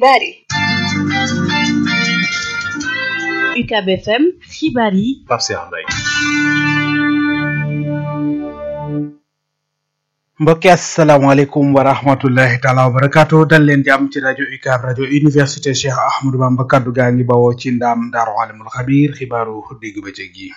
xibaar yi UCAB FM xibaar yi Pape Cheikh Mbaye mbokki asalaamaaleykum wa rahmatullahi taala wa barakaatu dal leen jàmm ci rajo UCAB rajo université Cheikh Ahmadou Bamba kaddu gaa ngi bawoo ci ndaam daaru alimul xabiir xibaaru digg bëccëg gi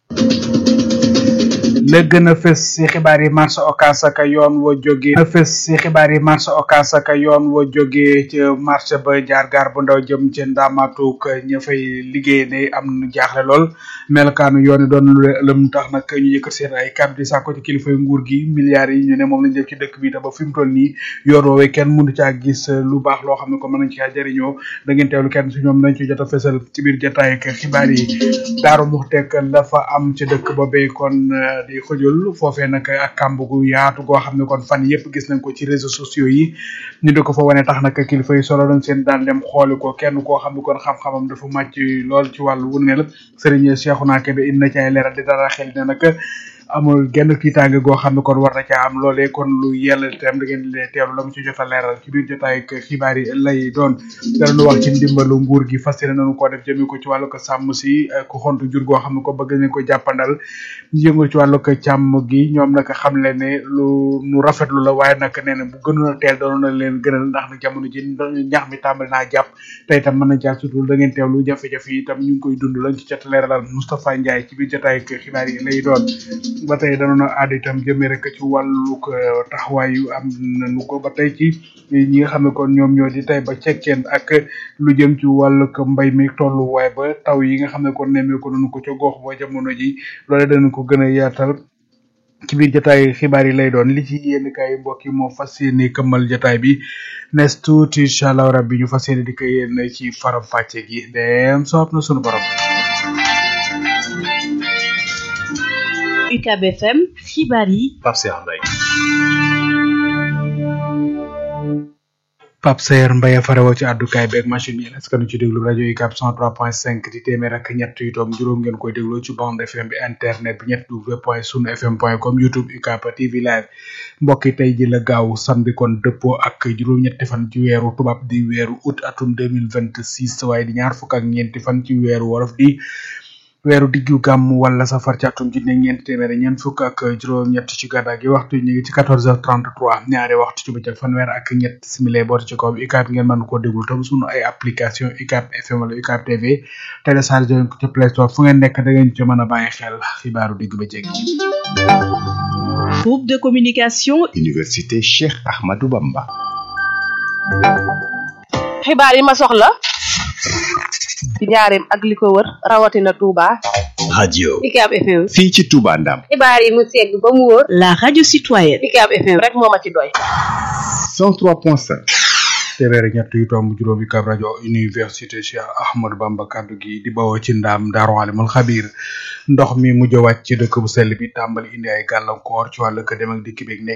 la gën a fës si xibaar yi marché Ocass ak yoon wa jógee a fës si xibaar yi marché Ocass ak yoon wa jógee ca marché ba jaar gaar bu ndaw jëm ca ndaamatuk ña fay liggéey ne am nu jaaxle lool melokaanu yoon yi doon lu lëm tax nag ñu yëkkat seen ay kàddu di sàkko ci kilifay nguur gi milliards yi ñu ne moom lañ def ci dëkk bi te ba fi mu toll nii yoon woowee kenn mënu caa gis lu baax loo xam ne ko mën nañ caa jëriñoo da ngeen teewlu kenn si ñoom dañ ci jot a fësal ci biir jotaay ak xibaar yi daaru muxteek la fa am ci dëkk boobee kon di xëjul foofee nag ak kàmb gu yaatu goo xam ne kon fan yëpp gis nañ ko ci réseaux sociaux yi ñu di ko fa wane tax nag kilifa yi solo doon seen daan dem xooli ko kenn koo xam ne kon xam-xamam dafa màcc lool ci wàllu wu mel Serigne Cheikhouna Kébé indi na ci ay leeral di dara xel ne nag amul genn tiitaange goo xam ne kon war na caa am loolee kon lu yell itam da ngeen di teewlu la mu ci jot a leeral ci biir jotaay ak xibaar yi lay doon dara lu wax ci ndimbalu nguur gi fas yéene nañu koo def jëmee ko ci wàllu ko sàmm si ku xontu jur goo xam ne ko bëgg nañ ko jàppandal ñu yëngu ci wàllu ko càmm gi ñoom nag xam le ne lu nu rafetlu la waaye nag nee na bu gënoon a teel doon na leen gënal ndax nag jamono ji ñax mi tàmbali naa jàpp te itam mën na jaar surtout da ngeen teewlu jafe-jafe yi itam ñu ngi koy dund lañ ci jot a leeralal Moustapha Ndiaye ci biir jotaay ak xibaar yi lay doon ba tey danoon aada itam jëmee rek ci wàllu taxawaay yu am nañu ko ba tey ci ñi nga xam ne kon ñoom ñoo di tey ba cekkeen ak lu jëm ci wàllu mbay mi tolluwaay ba taw yi nga xam ne kon nemmee ko nañu ko ca gox ba jamono ji loole danañ ko gën a yaatal ci biir jotaay xibaar yi lay doon li ci yéen kay mbokk yi moo fas yéene këmmal jotaay bi nes tuuti incha allah rabbi ñu fas yéene di ko yéen ci faram fàcce gi dem soob na sunu borom. UCAB FM xibaar yi Pape Cheikh Mbaye Pape Sayer Mbaye farewoo ci àddukaay beeg machine bi est-ce que nu ci déglu rajo UCAB 103.5 di téeméer ak ñett yu toog juróom ngeen koy dégloo ci bande FM bi internet bi ñett w point sunu fm point com youtube UCAB TV live mbokk yi tey ji la gaaw samedi kon dëppoo ak juróom-ñetti fan ci weeru tubaab di weeru août atum 2026 waaye di ñaar fukk ak ñeenti fan ci weeru wolof di weeru diggu gàmm wala safar ci atum junne ñeenti téeméer ñeent fukk ak juróom-ñett ci gàddaa gi waxtu ñu ngi ci 14h33 ñaari waxtu ci bëccëg fanweer ak ñett simile booti ci kaw UCAB ngeen mën koo déglu tam sunu ay application UCAB FM wala UCAB TV téléchargé ko ci Play Store fu ngeen nekk da ngeen ci mën a bàyyi xel xibaaru digg bëccëg groupe de communication Université Cheikh Ahmadou Bamba xibaar yi ma soxla ci njaareem ak li ko wër rawatina Touba. radio UCAB FM. fii ci Touba Ndam xibaar yi mu segg ba mu wóor. la radio citoyenne UCAB FM rek moo ma ci doy. 103.5 téeméer ak ñett yu tomb juróom UCAB rajo université Cheikh Ahmadou Bamba kaddu gi di bawoo ci ndaam daaru alimul xabiir ndox mi mujj a wàcc ci dëkk bu sell bi tàmbali indi ay gàllankoor ci wàllu ko dem ak dikk beeg nekk